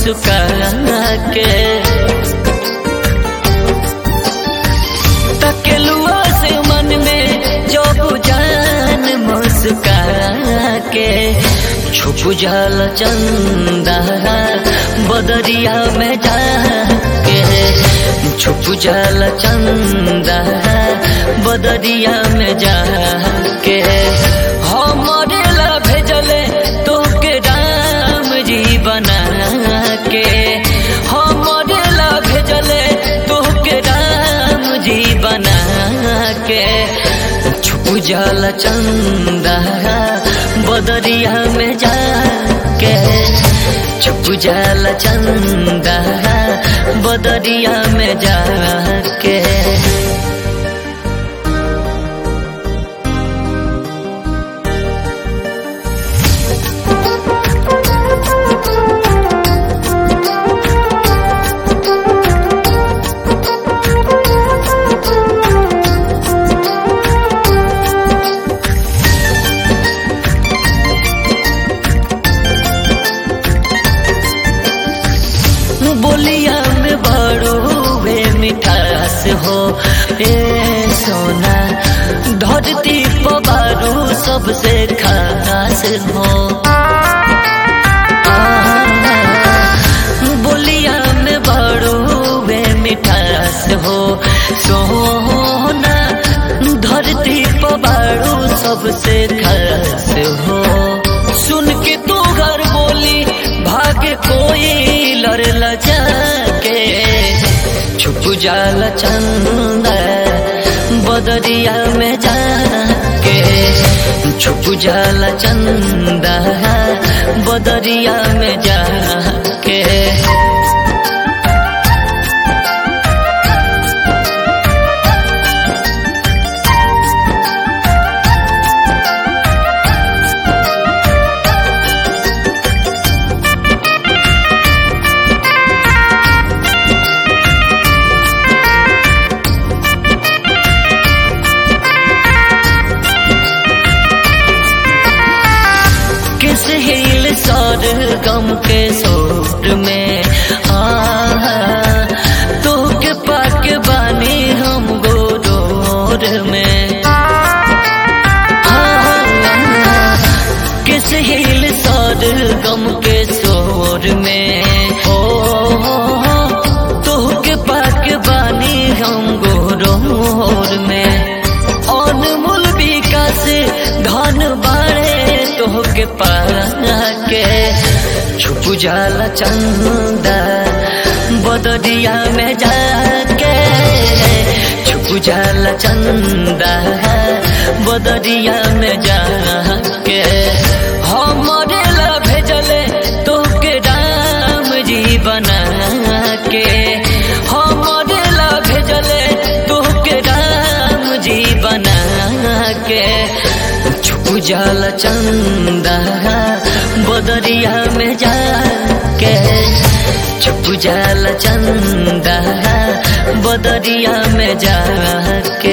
मुस्का के तकेलुआ से मन में जो बुझान मुस्का के छुप जल चंदा बदरिया में जाके छुप जल चंदा बदरिया में जाके हमरे ला भेजले तो के राम जी बना के हमरे ला भेजले तो के राम जी बना के छुप जल चंदा बदरिया में जाके छुप जल चंदा बदरिया में जाके बोलिया में बड़ो वे मिठास हो ए सोना धरती पबारू सबसे खास हो आ, बोलिया में बड़ो वे मिठास हो सोना धरती पबारू सबसे खास हो सुन के तू घर बोली भाग्य कोई लड़ जाके छुप जाल चंद बदरिया में जाके छुप जाल चंद बदरिया में जाके किस हिल सौर गम के सोर में आ तो के पाक बानी हम गोरोर में आ, किस हिल सौर गम के सोर में ओ तो के पाक बानी हम गोरोर में अनमोल विकास धन बाड़े तोहके पाके छुप जाला चंदा बदरिया में जाके छुप जाला चंदा बदरिया में जाके हमरे ला भेजले तोहके राम जी बना के हमरे ला भेजले तोहके राम जी बना के छुप जाल चंदा बदरिया में जाके छुप जाल चंदा बदरिया में जाके